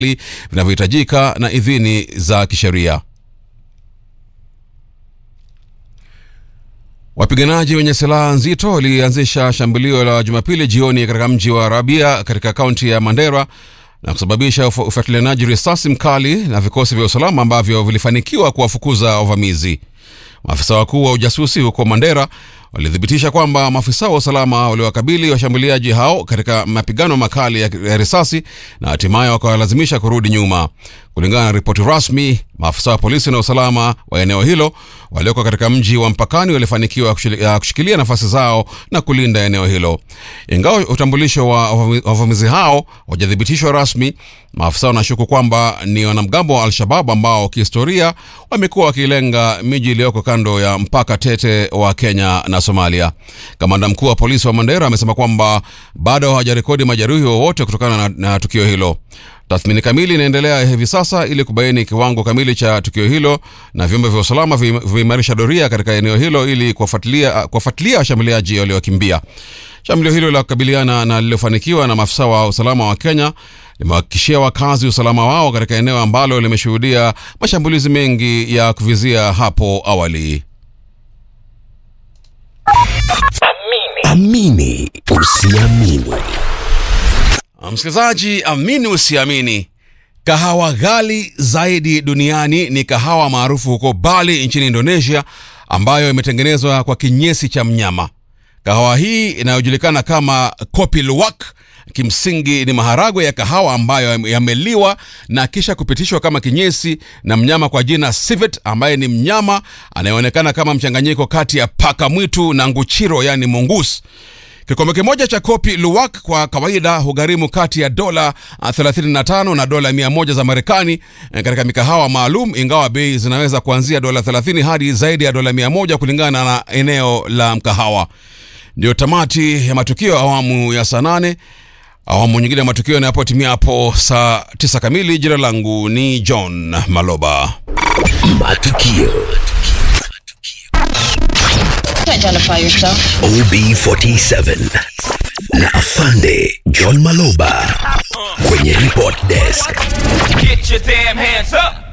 vinavyohitajika na idhini za kisheria. Wapiganaji wenye silaha nzito walianzisha shambulio la Jumapili jioni katika mji wa Rabia katika kaunti ya Mandera na kusababisha ufuatilianaji risasi mkali na vikosi vya usalama ambavyo vilifanikiwa kuwafukuza wavamizi. Maafisa wakuu wa ujasusi huko Mandera walithibitisha kwamba maafisa wa usalama waliwakabili washambuliaji hao katika mapigano makali ya risasi na hatimaye wakawalazimisha kurudi nyuma. Kulingana na ripoti rasmi, maafisa wa polisi na usalama wa eneo hilo walioko katika mji wa mpakani walifanikiwa kushikilia nafasi zao na kulinda eneo hilo. Ingawa utambulisho wa wavamizi hao hawajathibitishwa rasmi, maafisa wanashuku kwamba ni wanamgambo wa Al-Shabab ambao kihistoria wamekuwa wakilenga miji iliyoko kando ya mpaka tete wa Kenya na Somalia. Kamanda mkuu wa polisi wa Mandera amesema kwamba bado hawajarekodi majeruhi wowote kutokana na, na tukio hilo. Tathmini kamili inaendelea hivi sasa ili kubaini kiwango kamili cha tukio hilo, na vyombo vya usalama vimeimarisha doria katika eneo hilo ili kuwafuatilia washambuliaji waliokimbia. Shambulio hilo la kukabiliana na lililofanikiwa na maafisa wa usalama wa Kenya limewahakikishia wakazi usalama wao katika eneo ambalo limeshuhudia mashambulizi mengi ya kuvizia hapo awali. Amini usiamini. Msikilizaji, amini usiamini, kahawa ghali zaidi duniani ni kahawa maarufu huko Bali nchini Indonesia, ambayo imetengenezwa kwa kinyesi cha mnyama. Kahawa hii inayojulikana kama kopi luwak kimsingi ni maharagwe ya kahawa ambayo yameliwa na kisha kupitishwa kama kinyesi na mnyama kwa jina civet, ambaye ni mnyama anayeonekana kama mchanganyiko kati ya paka mwitu na nguchiro, yani mongoose. Kikombe kimoja cha kopi luwak kwa kawaida hugharimu kati ya dola 35 na dola 100 za Marekani katika mikahawa maalum, ingawa bei zinaweza kuanzia dola 30 hadi zaidi ya dola 100 kulingana na eneo la mkahawa. Ndio tamati ya matukio awamu ya saa nane. Awamu nyingine ya matukio yanapotimia hapo saa 9 kamili. Jina langu ni John Maloba. Matukio Identify yourself. OB47 na Afande John Maloba kwenye report desk. Get your damn hands up.